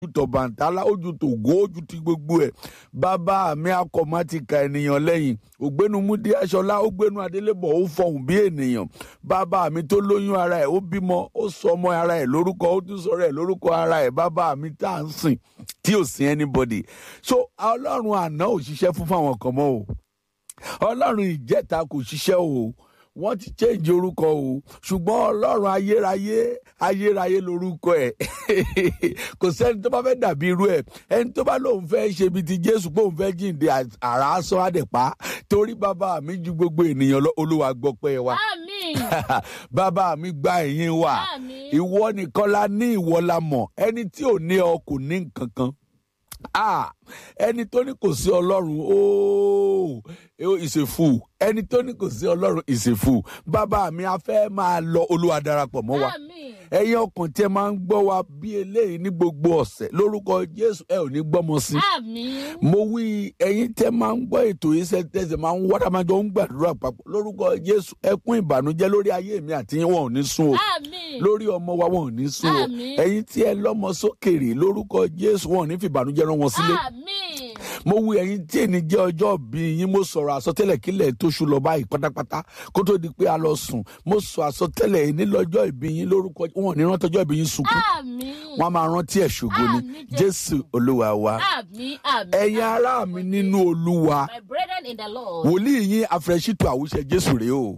tọ̀bàǹtálá ojú tògó ojú ti gbogbo ẹ̀ bàbá mi akọ̀mátìkà ènìyàn lẹ́yìn ògbénu múdí aṣọlá ó gbénu adélébọ̀ ó fọhùn bí ènìyàn bàbá mi tó lóyún ara ẹ̀ ó bímọ ó sọ ọmọ ara ẹ̀ lórúkọ ó tún sọ̀rọ̀ ẹ̀ lórúkọ ara ẹ̀ bàbá mi tá à ń sìn tí ò sí anybody so ọlọ́run àná ò ṣiṣẹ́ fún fáwọn kan mọ́ o ọlọ́run ìjẹta kò ṣiṣẹ́ o wọ́n ti change orúkọ o ṣùgbọ́n ọlọ́run ayérayé ayérayé lorúkọ ẹ̀ kò sẹ́ni tó bá fẹ́ dàbí irú ẹ̀ ẹni tó bá lóun fẹ́ ṣe bíi ti jésù pé òun fẹ́ jíǹde àrà aṣọ àdẹ̀pá torí bàbá mi ju gbogbo ènìyàn lọ olúwa gbọ́ pé wa Àmín. bàbá mi gba ẹ̀yìn wa Àmín. ìwọ nìkan la ní ìwọ la mọ̀ ẹni tí ò ní ọ kò ní nǹkan kan ah ẹni tó ní kò sí ọlọ́run ooo ìṣèfù ẹni tó ní kò sí ọlọ́run ìṣèfù bàbá mi a fẹ́ máa lọ olúwa darapọ̀ mọ́ wa Àmín. ẹ̀yin ọkàn tí ẹ máa ń gbọ́ wa bí eléyìí ní gbogbo ọ̀sẹ̀ lórúkọ jésù ẹ ò ní gbọ́mọ sí Àmín. mo wí ẹ̀yin tẹ́ máa ń gbọ́ ètò yìí sẹ́tẹ̀sẹ̀ máa ń wọ́dà máa jọ ń gbàdúrà papọ̀ lórúkọ jésù ẹkún ìbànújẹ́ lórí ayé mi àti yín wọn ò ní sún o Àmín. lórí ọmọ wa wọn ò ní sún o Àmín. ẹ̀yin tí ẹ lọ́mọ sókèrè lórúkọ jésù wọn ò ní fìbànújẹ́ rán wọn sílé Àmín. mo wí ẹ̀yin tí èni jẹ́ ọjọ́ bí yín mo sọ̀rọ̀ àsọtẹ́lẹ̀ kílẹ̀ tó ṣú lọ báyìí pátápátá kó tó di pé a lọ sùn mo sọ àsọtẹ́lẹ̀ yìí ní lọ́jọ́ ìbí yín lórúkọ wọn ò ní rántí ọjọ́ ìbí yín sunkún Àmín. wọn a máa rántí ẹ̀ ṣògo ni Àmín, Jésù. jésù olúwa wa Àmín. Àmín. ẹ̀yin ará mi nínú olúwa My brethren in the Lord. wòlíì yín afrẹ́sítù àwùṣẹ jésù rèé o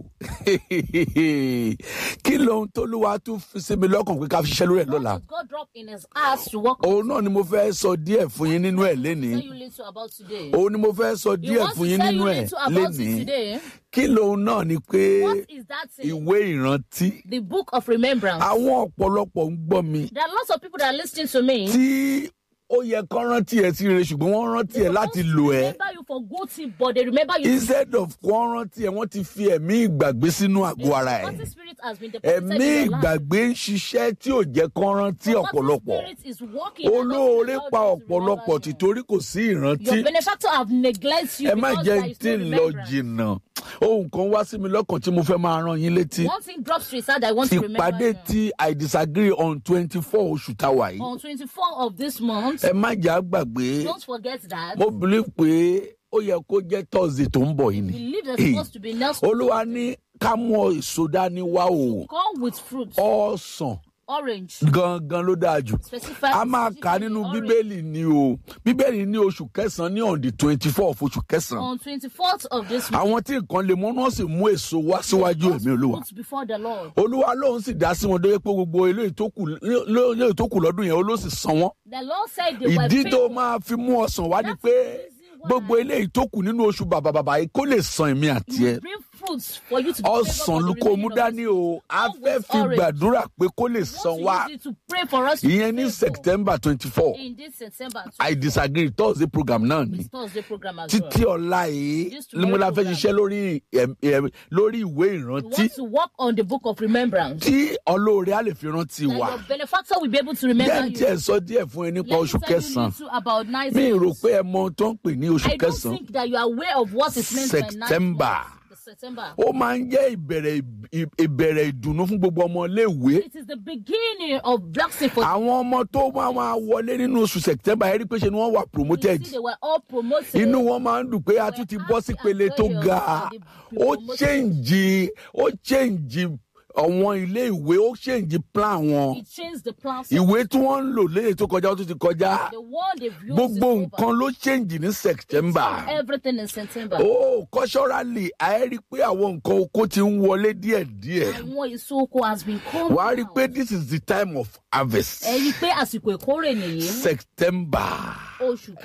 kí lóhun tólúwa tún fi sí mi lọ́kàn pé ká fi ṣiṣẹ́ lórí ẹ̀ lọ́la What did God drop in his heart to work on? òun náà ni mo fẹ́ sọ díẹ̀ fún yín nínú ẹ̀ lénìí Tell you little about today. òun ni mo fẹ́ sọ He díẹ̀ wants fún to yín tell nínú you ẹ̀ little about it lénìí today. kí lóhun náà ni pé What is that thing? ìwé ìrántí The book of remembrance. àwọn ọ̀pọ̀lọpọ̀ ń gbọ́ mi There are lots of people that are listening to me. tí ó yẹ kán rántí ẹ sí rere ṣùgbọ́n wọ́n rántí ẹ láti lò ẹ́ remember you for good thing, but they remember you. instead of kán rántí ẹ wọ́n ti fi ẹ̀mí ìgbàgbé sínú àgọ́ ara ẹ̀ What spirit has been deposited ẹ̀mí in your life? ìgbàgbé ń ṣiṣẹ́ tí ò jẹ́ kán rántí What ọ̀pọ̀lọpọ̀ spirit is working and olóore doesn't pa allow you to ọ̀pọ̀lọpọ̀ remember you? tìtorí kò sí ìrántí Your benefactor have neglected you ẹ má because jẹ́ there is tí no ń lọ remembrance. jìnnà ohun kan wá sí mi lọ́kàn tí mo fẹ́ máa rán yín létí One thing drops to his heart that I want to remember ìpàdé you. tí i disagree on twenty four oṣù táwa yìí on 24 of this month. ẹ má jẹ́ àgbàgbé Don't forget that. mo believe pé ó yẹ kó jẹ́ thursday tó ń bọ̀ yìí ni Believe there's supposed to be Nelson. olúwa ní ká mú èso dání wá o Come with fruit. ọ̀sán Orange. gangan ló dáa jù Specify. a máa kà nínú orange. bíbélì ni o bíbélì ní oṣù kẹsàn-án ní on the twenty four of oṣù kẹsàn-án On 24th of this month. àwọn tí nǹkan lè mú náà sì mú èso wá síwájú èmi olúwa Fruits before the Lord. olúwa lóun sì dá sí wọn dé pé gbogbo eléyìí tó kù eléyìí tó kù lọ́dún yẹn ó ló sì san wọ́n The Lord said they were ìdí tó faithful. máa fi mú ọsàn wá ni That's pé the reason why. gbogbo eléyìí tó kù nínú oṣù bàbà bàbà yìí kó lè san èmi àti ẹ Bring fruits for you to be ọsàn ló kó mú dání o a fẹ́ fi gbàdúrà pé kó lè san wá Use it to pray for us to ìyẹn be ní faithful. september twenty four In this September. i disagree thursday program náà ni It's Thursday program as well. títí ọ̀la yìí This ni mo la fẹ́ tomorrow ṣiṣẹ́ lórí ẹm- ẹm- lórí ìwé We ìrántí want to work on the book of remembrance. tí ọlọ́ọ̀rẹ́ á lè fi rántí That wa your benefactor will be able to remember jẹ́ ń you. tiẹ̀ sọ díẹ̀ fún ẹ nípa Let me oṣù tell you kẹsàn-án little about nine mi rò months. pé ẹ mọ ohun tó ń pè ní oṣù I don't kẹsàn-án think that you are aware of what it means by nine September. months. The September. ó máa ń jẹ́ ìbẹ̀rẹ̀ ì- ìbẹ̀rẹ̀ ìdùnnú fún gbogbo ọmọ iléèwé It is the beginning of blessing for àwọn ọmọ tó máa máa wọlé nínú oṣù september ẹ rí pé ṣe ni wọ́n wà you. promoted See, they were all promoted. inú wọn máa ń dùn pé a tún ti bọ́ sí pele tó ga ó change ó change àwọn ilé ìwé ó change plan wọn It changed the plans. ìwé tí wọ́n ń lò léyìí tó kọjá ó tún ti kọjá The one they've used gbogbo is over. nǹkan ló change ní september Everything in September. ó culturally a rí pé àwọn nǹkan oko ti ń wọlé díẹ̀díẹ̀ Àwọn èso oko has been come wàá rí i down. pé this is the time of harvest Ẹ rí i pé àsìkò ìkórè nìyí. september. Oṣù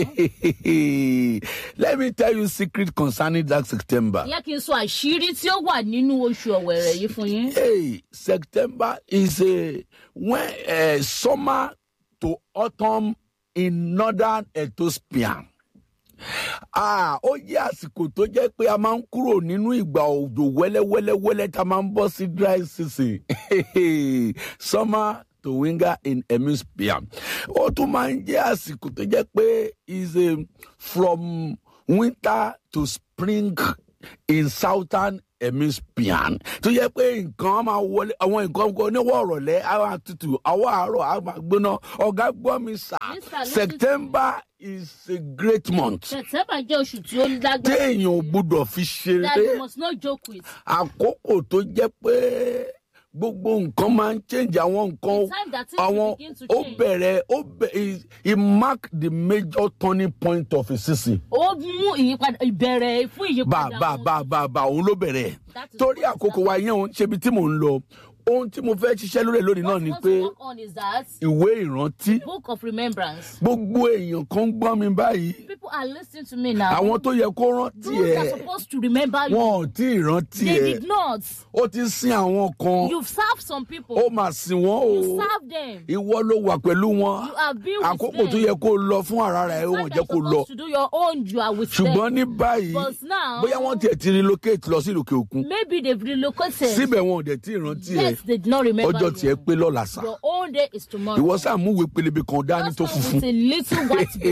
kẹsàn-án. let me tell you secret concerning that september. Ìyá kí n sọ àṣírí tí ó wà nínú oṣù ọ̀wẹ̀rẹ̀ yìí fún yín. hey september is a when uh, summer to autumn in northern ethiopia. Ah, ó jẹ́ àsìkò tó jẹ́ pé a máa ń kúrò nínú ìgbà òjò wẹ́lẹ́wẹ́lẹ́wẹ́lẹ́ tá a máa ń bọ́ sí dry season summer to winter in hemisphere. Ó tún máa ń jẹ́ àsìkò tó jẹ́ pé is a from winter to spring in southern ẹ̀mí spian tó yẹ pé nǹkan á máa wọlé àwọn nǹkan kan oníwọ̀ ọ̀rọ̀lẹ́ á máa tutù àwọ̀ àárọ̀ á máa gbóná ọ̀gá gbọ́ mi sà Mr. Listen. september is a great month September jẹ́ oṣù tí ó lágbára. téèyàn ò gbúdọ̀ fi That ṣeré you must not joke with. àkókò tó jẹ́ pé gbogbo nǹkan máa ń change àwọn nǹkan The time that things àwọn begin to ó change. bẹ̀rẹ̀ ó bẹ̀ he mark the major turning point of his season. Ó mú ìyípadà ìbẹ̀rẹ̀ fún bá ìyípadà. bá wọn. bá bá bá òun ló bẹ̀rẹ̀ That is torí what àkókò wa yẹn òun ṣebi tí mò ń lọ ohun tí mo fẹ́ ṣiṣẹ́ lórí ẹ̀ lónìí náà What ni we want pé to work on is that ìwé ìrántí book of remembrance. gbogbo èèyàn kan ń gbọ́ mi báyìí People are listening to me now. àwọn tó yẹ kó rántí Those that are ẹ̀ supposed to remember you, wọn ò tí ì rántí they ẹ̀ did not. ó ti sin àwọn kan You've served some people. ó mà sìn wọ́n o You served them. ìwọ ló wà pẹ̀lú wọn You have been with àkókò them. tó yẹ kó lọ fún ara rẹ̀ ó Time wọ́n that jẹ́ kó you're lọ supposed to do your own, you are with ṣùgbọ́n them. ní báyìí But now, bóyá wọ́n tiẹ̀ ti relocate lọ sí òkè òkun maybe they've relocated. síbẹ̀ wọn ò dẹ̀ tí ì rántí ẹ̀ Yes, they did not remember ọjọ́ tiẹ̀ you. pé lọ́la sá Your own day is tomorrow. ìwọ sáà mú ìwé pélébé kan dání Just tó come funfun with a little white book.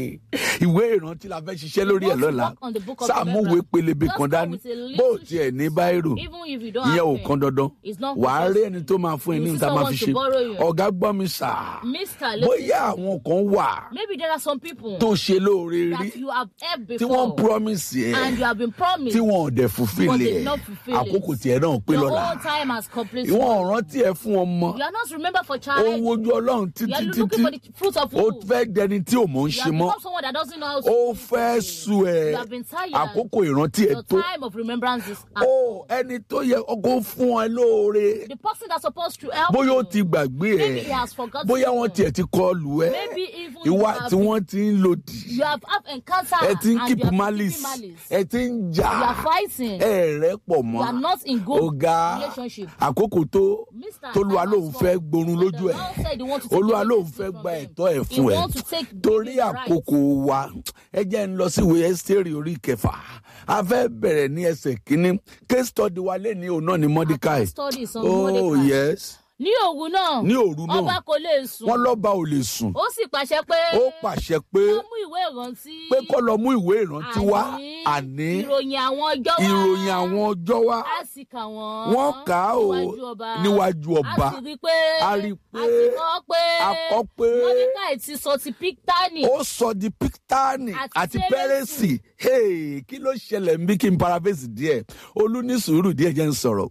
ìwé ìrántí la fẹ́ ṣiṣẹ́ lórí ẹ̀ want to lọ́la work on the book of sáà mú ìwé remembrance. pélébé Just kan come dání with a little bó o tiẹ̀ ní báírò Even if you don't ìyẹn ò have pen, kan dandan it's not wàá rí compulsory. ẹni tó máa fún ẹ ní You níta see máa fi someone ṣe to borrow you. ọ̀gá gbọ́ mi sà Mr. Listen, bóyá àwọn kan wà maybe there are some people tó ṣe lóore rí that you have heard tí wọ́n before promise ẹ and you have been promised tí wọn ò dẹ̀ fulfill but they ẹ̀ did not fulfill àkókò it. tiẹ̀ náà pé Your lọ́la own time has completed. ìwọ̀n ò rántí ẹ fún ọmọ You are not remembered for ó child. ń wojú ọlọ́run You títí are títí looking for the fruit of ó womb. fẹ́ dẹni tí ò mọ̀ ń You ṣe have mọ́ become someone that doesn't know how to ó do fẹ́ things. sú ẹ You have been tired. àkókò ìrántí ẹ Your tó time of remembrance is up. ó ẹni tó yẹ ọkọ fún ẹ lóore The person that's supposed to help bóyá ó you, ti gbàgbé ẹ maybe he has forgotten bóyá you. wọ́n tiẹ̀ ti kọ lù ẹ́ Maybe even you ìwà have tí been- wọ́n ti ń lòdì You have have encounter ẹ ti ń and keep you have been malice keeping malice. ẹ ti ń jà You are fighting. ẹ rẹ pọ̀ You mọ́ are not in good ọ̀gá relationship. àkókò tó Mr. tolúwa lòun Thomas fẹ́ Ford, gborun the lójú ẹ̀ Lord said he want to take olúwa away lòun this fẹ́ from gba them. ẹ̀tọ́ ẹ̀ He fún ẹ want to take torí his rights. àkókò wa ẹ jẹ́ ń lọ sí ìwé ẹ́sítérì orí kẹfà a fẹ́ bẹ̀rẹ̀ ní ẹsẹ̀ kínní case study wa lé ní òun náà ní mordecai Study some oh Mordecai. yes Ní òru náà, ní òru náà ọba kò lè sùn. wọ́n lọ́ba ò lè sùn Ó sì pàṣẹ pé ó pàṣẹ pé wọ́n mú ìwé ìrántí. pé kó lọ mú ìwé ìrántí wá àní àní ìròyìn àwọn ọjọ́ wá. ìròyìn àwọn ọjọ́ wá a sì kà wọ́n. wọ́n kà á o níwájú ọba. níwájú ọba a sì rí i pé. a rí i pé a ti kọ́ pé. a kọ́ pé Mordecai ti sọ ti Pictani. ó sọ di píktánì Àti àti Pérésì. pẹ́rẹ́sì Hey, kí ló ṣẹlẹ̀ ń bí kí n paraphrase díẹ̀ olú ní sùúrù díẹ̀ jẹ́ ń sọ̀rọ̀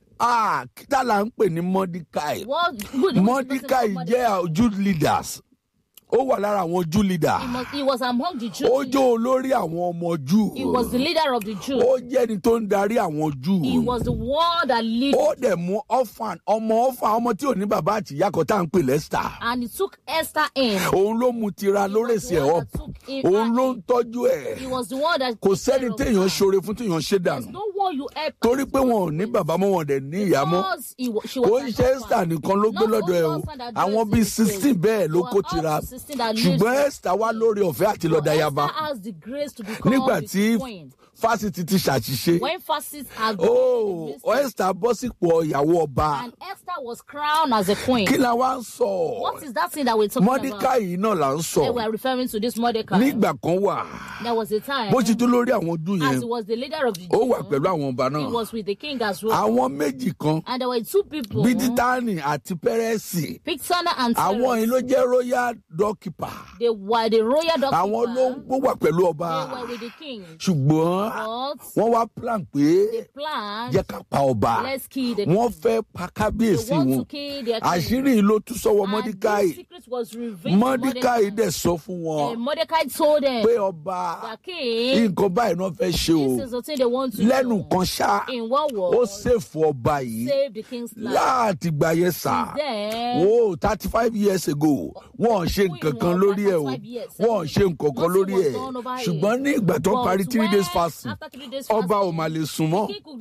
Ah, kí tá là ń pè ní mordecai What good who's the mordecai person called jẹ́ Mordecai? jew leaders ó wà lára àwọn jew leader He, must, he was among the Jews. ó jẹ́ olórí àwọn ọmọ jew He was the leader of the Jews. ó jẹ́ ẹni tó ń darí àwọn jew He was the one that lead ó dẹ̀ mú orphan ọmọ orphan ọmọ tí ò ní bàbá àti ìyá kan tá à ń pè lẹ́sítà and he took Esther in. òun ló mu tira lórèsì ẹ̀ ọ́ òun ló ń tọ́jú ẹ̀ He was the one that kò took care sẹ́ni of téèyàn her. ṣoore fún téèyàn ṣe There's dànù no one you help. torí pé wọn ò ní bàbá mọ́ wọn dẹ̀ ní ìyá mọ́ Because he wa- she kò was ń an ṣe orphan. esther nìkan ló gbé Not lọ́dọ̀ ẹ̀ o only orphan that àwọn dwells bíi in the sixteen place. bẹ́ẹ̀ ló There kó were tira up to 16 that lived ṣùgbọ́n there. esther wá lórí ọ̀fẹ́ àti So lọ́dà yaba Esther has the grace to become nígbà the tí queen. fásitì ti ṣàṣìṣe When fasces have ó been made esther bọ́ sípò ìyàwó ọba and Esther was crowned as a queen. kí la wá ń sọ What is that thing that we're talking mordecai about? yìí náà là ń sọ They were referring to this Mordecai. nígbà kan wà There was a time bó ti tó lórí àwọn ojú as yẹn he was the leader of the ó wà Jews, pẹ̀lú àwọn ọba he náà was with the king as well. àwọn méjì kan And there were two people, bídítánì àti pẹ́rẹ́sì Pictana and àwọn yìí Teres. ló jẹ́ royal doorkeeper They were the royal àwọn ló ń doorkeeper. gbó wà pẹ̀lú ọba They were with the king. ṣùgbọ́n But wọ́n wá plan pé they planned, jẹ́ ká pa ọba let's kill the king. wọ́n fẹ́ pa They kábíyèsí want wọn to kill their king. àṣírí yìí ló tún sọ́wọ́ And mọ́díkáì this secret was revealed to mọ́díkáì Mordecai. dẹ̀ sọ fún wọn And Mordecai told them, pé ọba the king, nǹkan báyìí náà fẹ́ ṣe o this is the thing they want to lẹ́nu do. kan ṣá In one ó word, ṣèfù ọba yìí save the king's life. láti gbà yẹn sà Then, wo thirty five years ago wọn ò ṣe nǹkan kan lórí ẹ o wọn ò ṣe nǹkan kan lórí ẹ ṣùgbọ́n ní ìgbà tó but parí three days when- fasting after three days ọba ò fasting, mà lè sùn mọ́ king could